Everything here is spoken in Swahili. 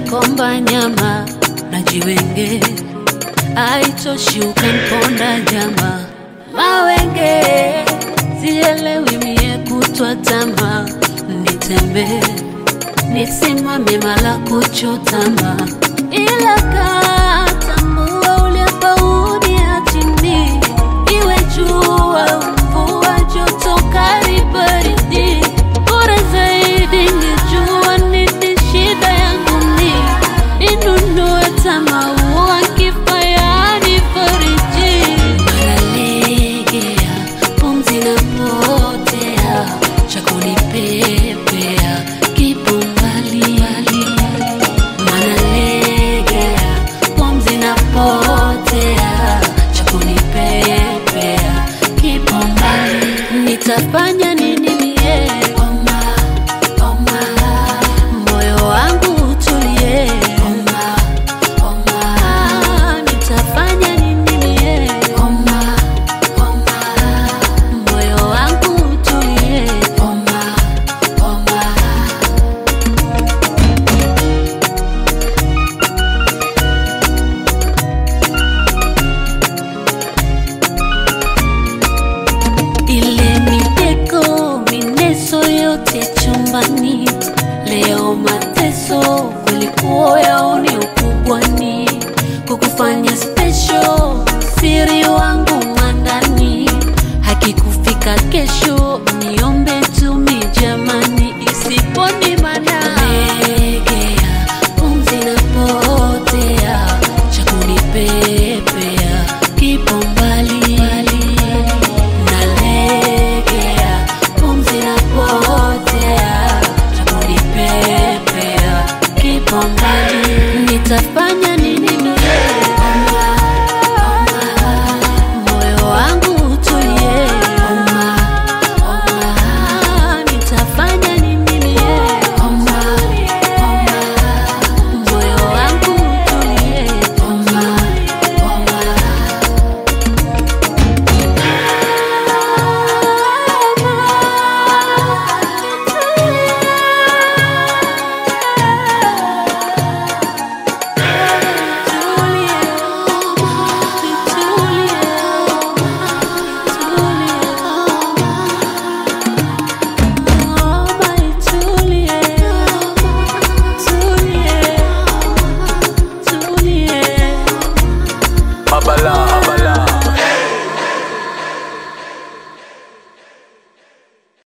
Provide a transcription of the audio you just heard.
komba nyama na jiwenge, aitoshi ukamponda nyama mawenge, sielewi mie kutwa tama, nitembee nisimame mala kuchotama, ila katambua uliapauni chini, iwe jua mvua, joto kali, baridi, bora zaidi ngejua nini shida yangu ni ninunue tamaua kifayani fariji maralegea pumzi na potea cha kunipepea kipo mbali manalegea pumzi na potea cha kunipepea kipo mbali nitafanya nini mie oma, oma. moyo wangu utulie oma, oma. nitafanya nini mie oma, oma. moyo wangu utulie oma, oma. ile miteko mineso yote chumbani, leo mateso kulikuwa yaoni ukubwani, kukufanya special, siri wangu mwandani, hakikufika kesho